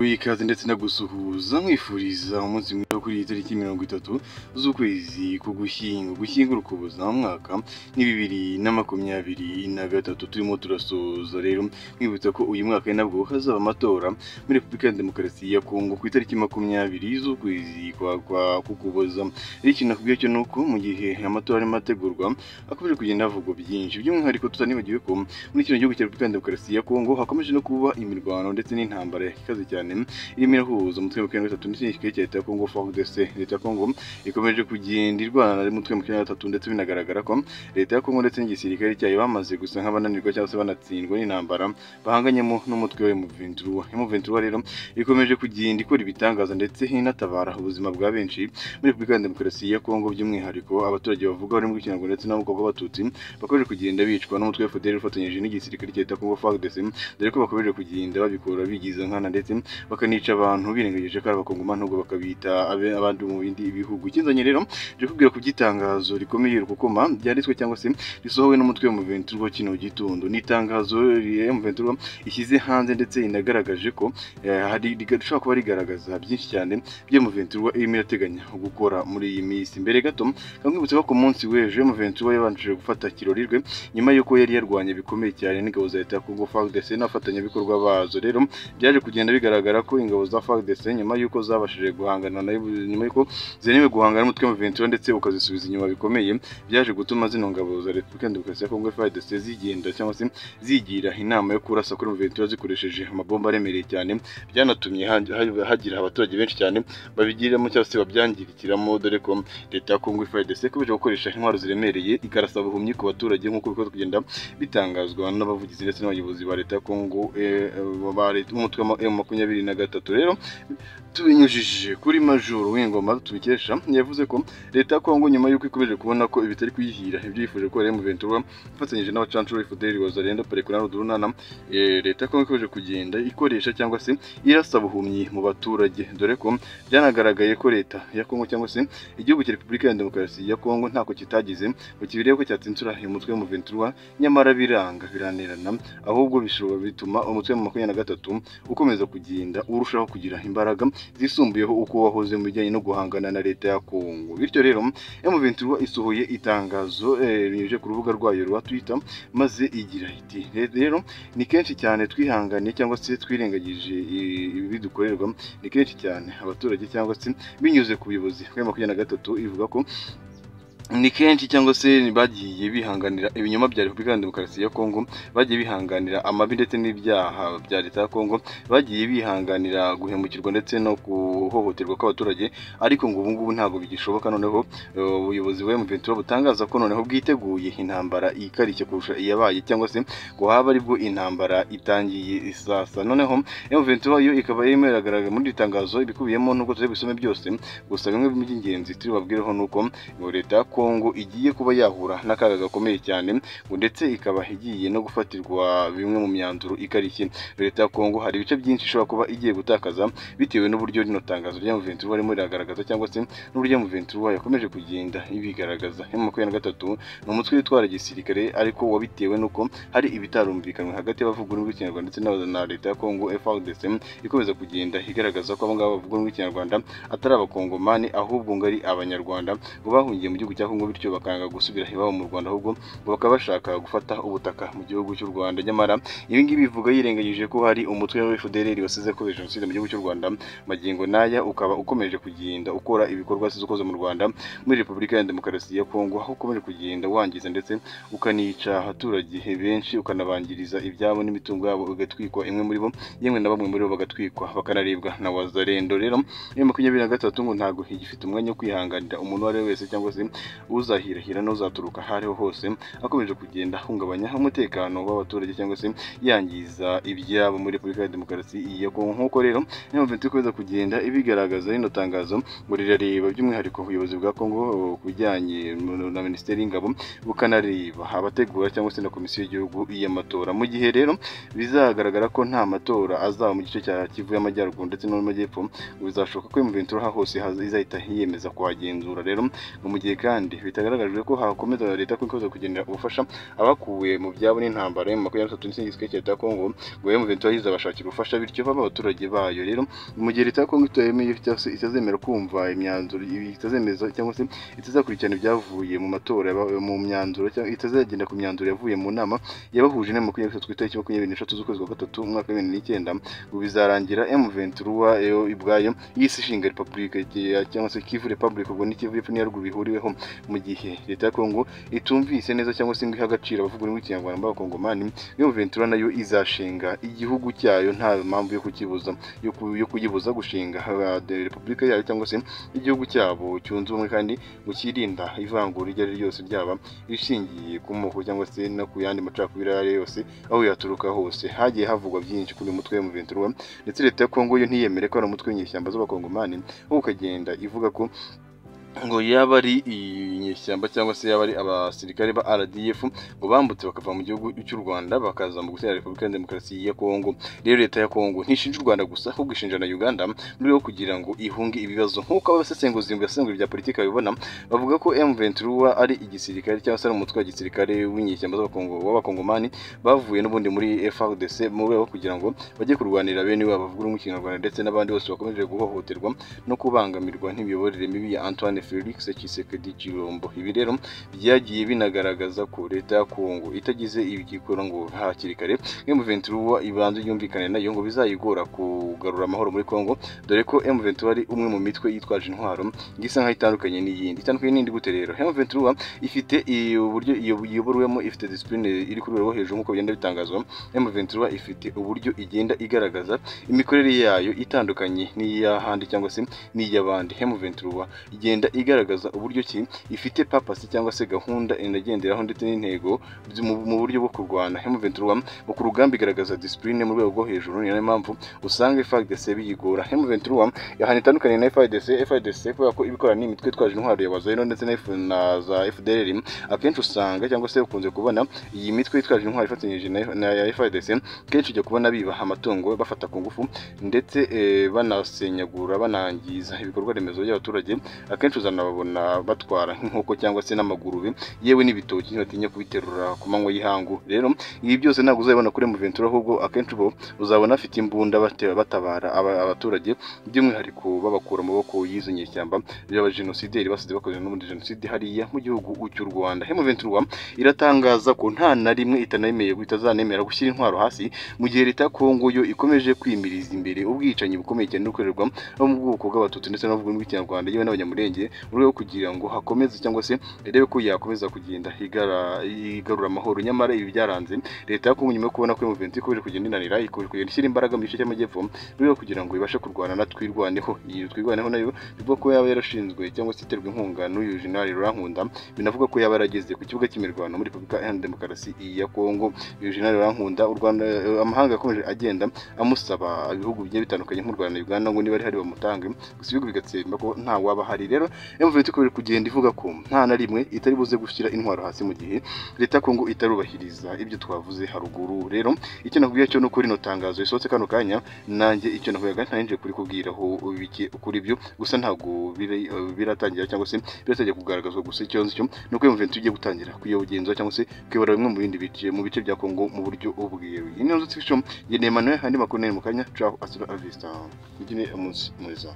ikaze ndetse no gusuhuza mwifuriza umunsi mwiza wo kuri iyi tariki mirongo itatu z'ukwezi k'ugushyingo gushyingura ukuboza mwaka ni bibiri na makumyabiri na gatatu turimo turasoza rero mwibutsa ko uyu mwaka ari nabwo hazaba amatora muri repubulika ya demokarasi ya kongo ku itariki makumyabiri z'ukwezi kwa kwa kukuboza rero ikintu nakubwiye cyo ni uko mu gihe amatora arimo ategurwa hakomeje kugenda havugwa byinshi by'umwihariko tutanibagiwe ko muri kino gihugu cya repubulika ya demokarasi ya kongo hakomeje no kuba imirwano ndetse n'intambara ikaze cyane irimo irahuza umutwe wa makumyabiri na gatatu ndetse n'igisirikare cya leta ya kongo frdc leta ya kongo ikomeje kugenda irwana n'umutwe wa makumyabiri na gatatu ndetse binagaragara ko leta ya kongo ndetse n'igisirikare cyayo bamaze gusa nk'abananirwa cyangwa se banatsindwa n'intambara bahanganyemo n'umutwe wa emuventura emuventura rero ikomeje kugenda ikora ibitangaza ndetse inatabara ubuzima bwa benshi muri repubulika ya demokarasi ya kongo by'umwihariko abaturage bavuga barimo ikirango ndetse n'amoko b'abatutsi bakomeje kugenda bicwa n'umutwe wa fdr ufatanyije n'igisirikare cya leta ya kongo frdc dore ko bakomeje kugenda babikora bigiza nkana ndetse bakanica abantu birengagije ko ari abakongoma nubwo bakabita abe- abandi mu bindi bihugu ikizanye rero nje kubwira ku by'itangazo rikomeye rukokoma ryanditswe cyangwa se risohowe n'umutwe wa muventura kino gitondo ni itangazo ya muventura ishyize hanze ndetse inagaragaje ko eh, hari riga- rishobora kuba rigaragaza byinshi cyane byo muventura irimo irateganya gukora muri iyi minsi mbere gato kamwibutsa ko ku munsi w'ejo muventura yabanje gufata kirori rwe nyuma y'uko yari yarwanye bikomeye cyane n'ingabo za leta ya kongo frdc n'abafatanyabikorwa bazo rero byaje kugenda bigaragara ko ingabo za frdc nyuma y'uko zabashije guhangana nayo nyuma y'uko zemewe guhangana n'umutwe wa Ventura ndetse ukazisubiza inyuma bikomeye byaje gutuma zino ngabo za Repubulika ya Demokarasi ya Kongo FARDC zigenda cyangwa se zigira inama yo kurasa kuri Ventura zikoresheje amabomba aremereye cyane byanatumye ha- ha- hagira abaturage benshi cyane babigiramo cyangwa se babyangirikiramo dore ko leta ya Kongo FARDC ikomeje gukoresha intwaro ziremereye ikarasa buhumyi ku baturage nk'uko bikora kugenda bitangazwa n'abavugizi ndetse n'abayobozi ba leta ya Kongo eh, eh, ba leta umutwe wa makumyabiri na gatatu rero tubinyujije kuri majoro w'ingoma tubikesha yavuze ko leta ya kongo nyuma y'uko ikomeje kubona ko ibitari kuyihira ibyo yifuje ko rero muventura ifatanyije n'abacancuro fdr wazarenda parekunano durunana leta ya kongo ikomeje kugenda ikoresha cyangwa se irasa buhumyi mu baturage dore ko byanagaragaye ko leta ya kongo cyangwa se igihugu cya repubulika ya demokarasi ya kongo ntako kitagize ngo kibirebe ko cyatsinzura uyu mutwe w'umuventura nyamara biranga biranirana ahubwo bishobora bituma umutwe wa makumyabiri na gatatu ukomeza kugenda urushaho kugira imbaraga zisumbuyeho uko wahoze mu bijyanye no guhangana na leta ya Kongo bityo rero M23 isohoye itangazo eh, binyujije ku rubuga rwayo rwa Twitter maze igira iti rero ni kenshi cyane twihanganiye cyangwa se twirengagije i- ibibi dukorerwa ni kenshi cyane abaturage cyangwa se binyuze ku buyobozi bwa makumyabiri na gatatu ivuga ko ni kenshi cyangwa se bagiye bihanganira ibinyoma bya repubulika ya demokarasi ya kongo bagiye bihanganira amabi ndetse n'ibyaha bya leta ya kongo bagiye bihanganira guhemukirwa ndetse no guhohoterwa kw'abaturage ariko ngo ubu ngubu ntabwo bigishoboka noneho eh, ubuyobozi bwa M23 butangaza ko noneho bwiteguye intambara ikarishye kurusha iyabaye cyangwa se ngo haba aribwo intambara itangiye isasa noneho M23 yo ikaba irimo iragaragara muri iri tangazo ibikubiyemo nubwo tutari bisome byose gusa bimwe mu by'ingenzi turi babwireho ni uko ngo leta ya kongo igiye kuba yahura n'akaga gakomeye cyane ngo ndetse ikaba igiye no gufatirwa bimwe mu myanzuro ikarishye leta ya kongo hari ibice byinshi ishobora kuba igiye gutakaza bitewe n'uburyo rino tangazo rya muventura barimo riragaragaza cyangwa se n'uburyo muventura yakomeje kugenda ibigaragaza mu makumyabiri na gatatu ni umutwe witwara gisirikare ariko wabitewe n'uko hari ibitarumvikanywe hagati y'abavuga ururimi rw'ikinyarwanda ndetse n'aba- na leta ya kongo frdc ikomeza kugenda igaragaza ko abangaba bavuga ururimi rw'ikinyarwanda atari abakongomani ahubwo ngo ari abanyarwanda ngo bahungiye mu gihugu cya kongo bityo bakanga gusubira iwabo mu rwanda ahubwo ngo bakaba bashaka gufata ubutaka mu gihugu cy'u rwanda nyamara ibi ngibi bivuga yirengagije ko hari umutwe wa FDLR wasize akoze jenoside mu gihugu cy'u Rwanda magingo n'aya ukaba ukomeje kugenda ukora ibikorwa wasize ukoze mu Rwanda muri Repubulika ya Demokarasi ya Kongo aho ukomeje kugenda wangiza ndetse ukanica abaturage benshi ukanabangiriza ibyabo n'imitungo yabo igatwikwa imwe muri bo yemwe na bamwe muri bo bagatwikwa bakanaribwa na wazarendo rero iyo makumyabiri na gatatu ngo ntabwo igifite umwanya wo kwihanganira umuntu uwo ari we wese cyangwa se uzahirahira n'uzaturuka aho ariho hose akomeje kugenda ahungabanya umutekano w'abaturage cyangwa se yangiza ibyabo muri Repubulika ya Demokarasi ya Kongo nk'uko rero niyo mpamvu ikomeza kugenda ibigaragaza rino tangazo ngo rirareba by'umwihariko ubuyobozi bwa Kongo eh, ku bijyanye na Minisiteri y'Ingabo bukanareba abategura cyangwa se na Komisiyo y'Igihugu y'Amatora mu gihe rero bizagaragara ko nta matora azaba mu gice cya Kivu y'Amajyaruguru ndetse no mu Majyepfo ngo bizashoboka ko M23 hose haz- izahita yiyemeza kuhagenzura rero ngo mu gihe kandi kandi bitagaragajwe ko hakomeza leta ko ikoza kugenera ubufasha abakuwe mu byabo n'intambara ya makumyabiri na gatatu n'igisirikare cya leta ya Kongo ngo M23 yahize abashakira ubufasha bityo baba abaturage bayo rero mu gihe leta ya Kongo itemeye cyangwa se itazemera kumva imyanzuro itazemeza cyangwa se itazakurikirana ibyavuye mu matora yaba- mu myanzuro cyangwa itazagenda ku myanzuro yavuye mu nama yabahuje na makumyabiri na gatatu ku itariki makumyabiri n'eshatu z'ukwezi kwa gatatu umwaka wa bibiri n'icyenda ngo bizarangira M23 yo ibwayo yise ishinga Republika ya- cyangwa se Kivu Republic ubwo ni Kivu y'Epfo n'iya Ruguru bihuriweho mu gihe leta ya Kongo itumvise neza cyangwa se ngo ihe agaciro abavuga ururimi rw'ikinyarwanda b'abakongomani M23 nayo izashinga igihugu cyayo nta mpamvu yo kukibuza yo ku- yo kuyibuza gushinga haba de- Repubulika yayo cyangwa se igihugu cyabo cyunze ubumwe kandi ngo cyirinda ivangura iryo ari ryo ryose ryaba rishingiye ku moko cyangwa se no ku yandi macakubiri ayo ari yo yose aho yaturuka hose hagiye havugwa byinshi kuri uyu mutwe M23 ndetse leta ya Kongo yo ntiyemere ko ari umutwe w'inyeshyamba z'abakongomani ahubwo ukagenda ivuga ko ngo yaba ari inyeshyamba cyangwa se yaba ari abasirikare ba RDF ngo bambutse bakava mu gihugu cy'u Rwanda bakaza mu gutera Repubulika ya Demokarasi ya Kongo rero leta ya Kongo ntishinja u Rwanda gusa ahubwo ishinja na Uganda mu rwego rwo kugira ngo ihunge ibibazo nk'uko abasesenguzi mu basesenguzi bya politiki babibona bavuga ko M23 ari igisirikare cyangwa se ari umutwe wa gisirikare w'inyeshyamba z'abakongo w'abakongomani bavuye n'ubundi muri FARDC mu rwego rwo kugira ngo bajye kurwanira bene wabo bavuga ururimi rw'ikinyarwanda ndetse n'abandi bose bakomeje guhohoterwa no kubangamirwa n'imiyoborere mibi ya Antoine Felix Tshisekedi Chilombo ibi rero byagiye binagaragaza ko leta ya Kongo itagize ibikora ngo hakiri kare M23 ibanze yumvikane nayo ngo bizayigora kugarura amahoro muri Kongo dore ko M23 ari umwe mu mitwe yitwaje intwaro ngo isa nkaho itandukanye n'iyindi itandukanye n'indi gute rero M23 ifite i- uburyo iyo- iyoborwamo ifite discipline iri ku rwego rwo hejuru nk'uko bigenda bitangazwa M23 ifite uburyo igenda igaragaza imikorere yayo itandukanye n'iy'ahandi cyangwa se n'iy'abandi M23 igenda igaragaza uburyo ki ifite papasi cyangwa se gahunda inagenderaho ndetse n'intego byo- mu mu buryo bwo kurwana M23 mu ku rugamba igaragaza discipline mu rwego rwo hejuru ni nayo mpamvu usanga FARDC biyigora M23 ahantu itandukanye na FARDC FARDC kubera ko ibikora ni imitwe itwaje intwaro ya Wazayiro ndetse na, F- na za FDLR akenshi usanga cyangwa se ukunze kubona iyi mitwe itwaje intwaro ifatanyije na, na ya FARDC kenshi ujya kubona bibaha amatungo bafata ku ngufu ndetse eh, banasenyagura banangiza ibikorwa remezo by'abaturage akenshi uzanababona batwara nk'inkoko cyangwa se n'amagurube yewe n'ibitoki ntibatinya kubiterura ku manywa y'ihangu rero ibi byose ntabwo uzabibona kuri Muventura ahubwo akenshi bo uzabona afite imbunda bate- batabara aba- abaturage by'umwihariko babakura mu maboko y'izo nyeshyamba by'abajenosideri basize bakoze n'ubundi jenoside hariya mu gihugu cy'u Rwanda Muventura iratangaza ko nta na rimwe itanayemeye itazanemera gushyira intwaro hasi mu gihe leta ya Kongo yo ikomeje kwimiriza imbere ubwicanyi bukomeye cyane bukorerwa abo mu bwoko bw'abatutsi ndetse n'abavuga rw'ikinyarwanda yewe n'abanyamurenge mu rwego rwo kugira ngo hakomeze cyangwa se irebe ko yakomeza kugenda igara- igarura amahoro nyamara ibi byaranze leta ya Kongo nyuma yo kubona ko mu venti ikomeje kugenda inanira ikomeje kugenda ishyira imbaraga mu gice cy'amajyepfo mu rwego rwo kugira ngo ibashe kurwana na twirwaneho iyi twirwaneho nayo bivuga ko yaba yarashinzwe cyangwa se iterwa inkunga n'uyu jenerali Rurankunda binavuga ko yaba yarageze ku kibuga cy'imirwano muri Repubulika Iharanira Demokarasi ya Kongo uyu jenerali Rurankunda u Rwanda amahanga yakomeje agenda amusaba ibihugu bigiye bitandukanye nk'u Rwanda na Uganda ngo niba ari hari bamutange gusa ibihugu bigatsemba ko nta waba hari rero M23 ikomeje kugenda ivuga ko nta na rimwe itari buze gushyira intwaro hasi mu gihe leta ya Kongo itarubahiriza ibyo twavuze haruguru rero icyo nakubwiye cyo nuko rino tangazo risohotse kano kanya nanjye icyo nakuyaga ntarinje kuri kubwiraho bike kuri byo gusa ntabwo biri- biratangira cyangwa se biratangiye kugaragazwa gusa icyo nzi cyo nuko M23 igiye gutangira kuyobugenza cyangwa se kuyobora bimwe mu bindi bice mu bice bya Kongo mu buryo ubwiyewe ino nzu tifisho ngendeye Emmanuel andi makuru nari mu kanya ciao hasta la vista mugire umunsi mwiza